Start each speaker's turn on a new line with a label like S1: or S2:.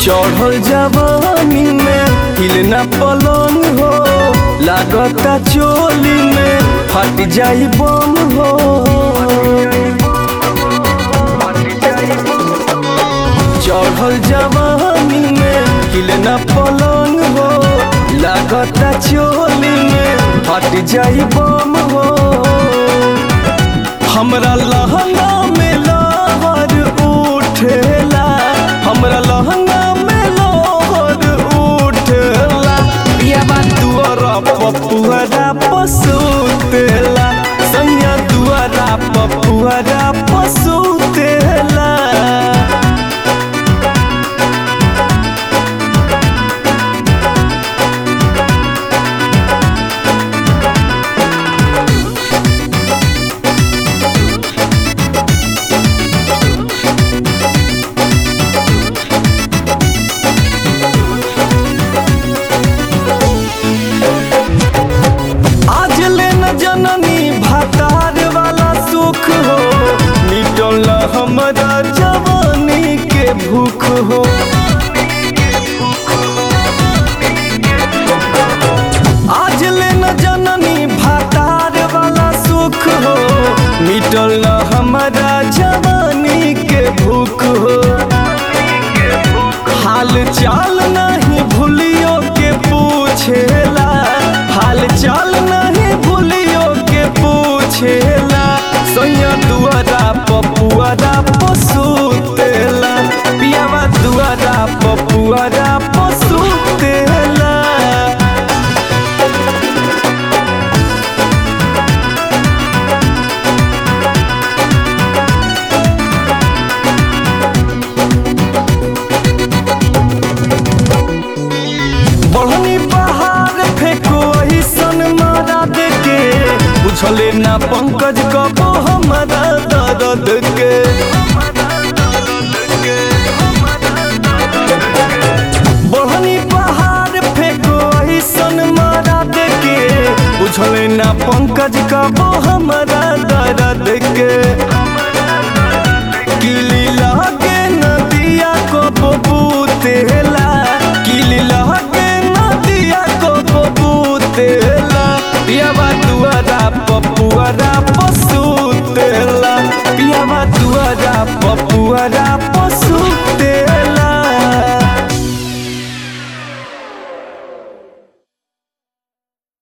S1: चढ़ल जवानी में हिलना पलंग हो लागता चोली में फट जाई बम हो चढ़ल जवानी में हिलना पलंग हो लागता चोली में फट जाई बम हो हमरा लहंगा में लहर उठेला हमरा लहंगा में लहर उठेला पियाबा दुआरा पपुआरा पसुतेला सैया दुआरा पपुआरा पसुतेला आज ले न जननी भातार वाला सुख हो मिटल हमरा जवानी के भूख हो आज ले न जननी भातार वाला सुख हो मिटल हमरा जवानी के भूख हो हाल चाल नहीं भूलियो के पूछेला हाल चाल नहीं भूलियो के पूछेला सैया दुआरा पपुआरा पसुतेला पियावा दुआरा पपुआरा पसुतेला बढ़नी पहाड़ फेंको ऐसन मारा देके बुझले ना पंकज कबो हमारा दर्द के बढ़नी पहाड़ फेंको ऐसन मारा देके बुझले ना पंकज कबो हमारा दर्द के किली लगे नदिया को बबूतेला किली लगे नदिया को बबूतेला पियावा दुआरा पपुआरा पसुतेला पियावा दुआरा पपुआरा पसु